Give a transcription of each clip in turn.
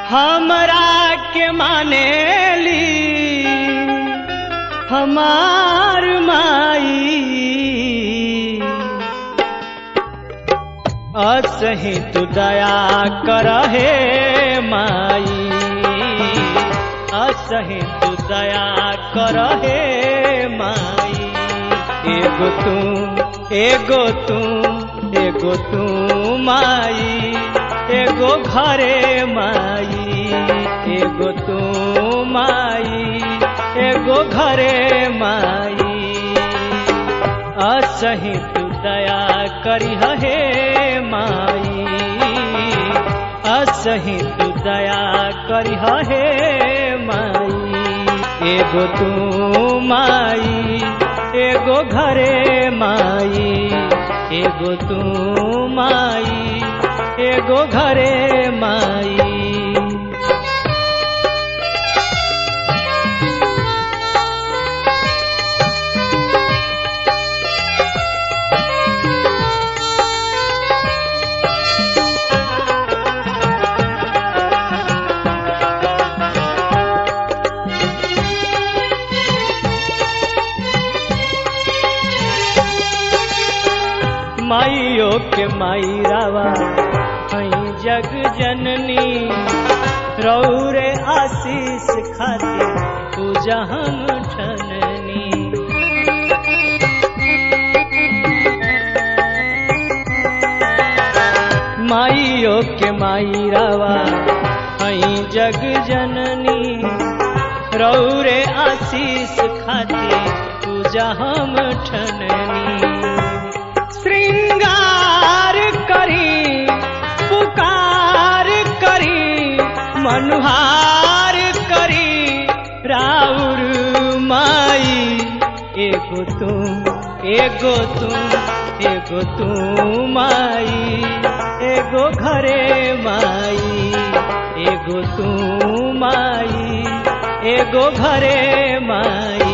हमरा के मानेली हमार माई असही तू दया करहे माई असही तू दया करहे माई एगो तू एगो तू एगो तू माई एगो घरे माई एगो तू माई एगो घरे माई असही तू दया करी हे माई असही तू दया करी हे माई एगो तू माई एगो घरे माई एगो तू माई एगो घरे माई माइयो के माई रावा हई जग जननी रौरे आशीष खातिर पूजा हम ठननी माइयो के माई रावा हई जग जननी रौरे आशीष खातिर पूजा हम ठननी श्रृंगार करी पुकार करी मनुहार करी राउर माई एगो तुम एगो तुम एगो तू माई एगो घरे माई एगो तू माई एगो घरे माई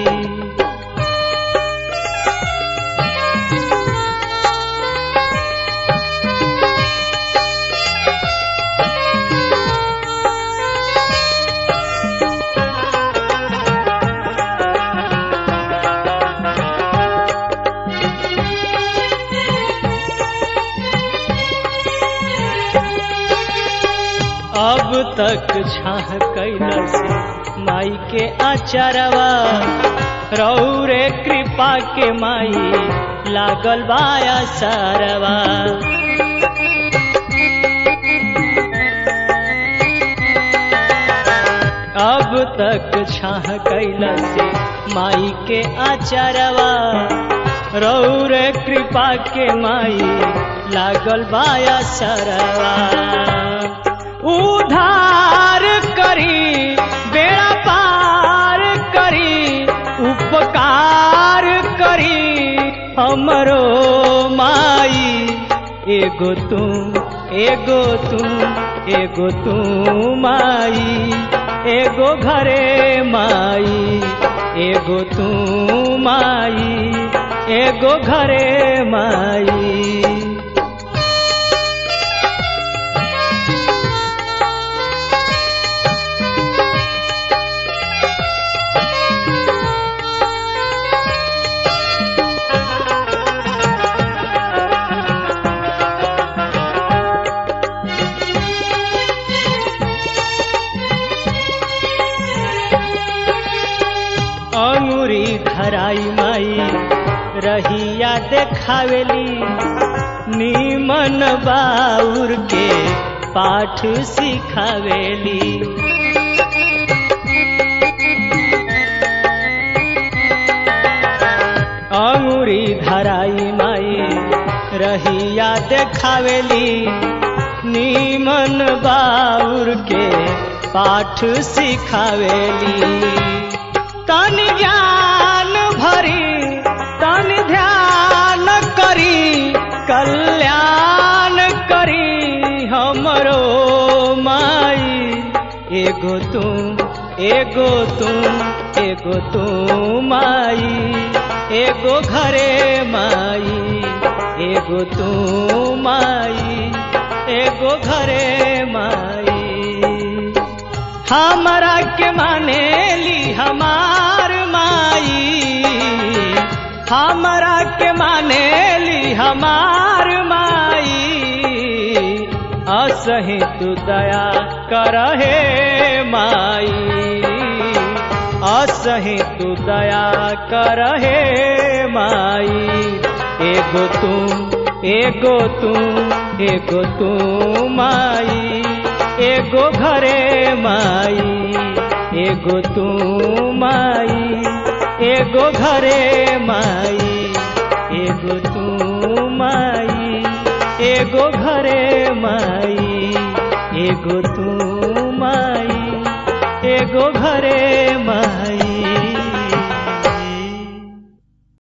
अब तक छाह कैलस माई के आचारवा रौरे कृपा के माई लागल बाया सारवा अब तक छाह कैलस माई के आचारवा रौरे कृपा के माई लागल बाया सरवा उधार करी बेड़ा पार करी उपकार करी हमरो माई एगो तुम एगो तुम एगो तू माई एगो घरे माई एगो तू माई एगो घरे माई अंगुरी धराई माई रहिया देखावेली नीमन बाउर के पाठ सिखावेली अंगुरी धराई माई रहिया देखावेली नीमन बाउर के पाठ सिखावेली तन ज्ञान भरी तन ध्यान करी कल्याण करी हमरो माई एगो तुम एगो तुम एगो तू माई एगो घरे माई एगो तू माई एगो घरे माई हमरा के माने ली हमार माई हमरा के माने ली हमार माई असही तू दया करहे माई असही तू दया करहे माई एगो तू एगो तू एगो तू माई एगो घरे माई एगो तू माई एगो घरे माई एगो तू माई एगो घरे माई एगो तू माई एगो घरे माई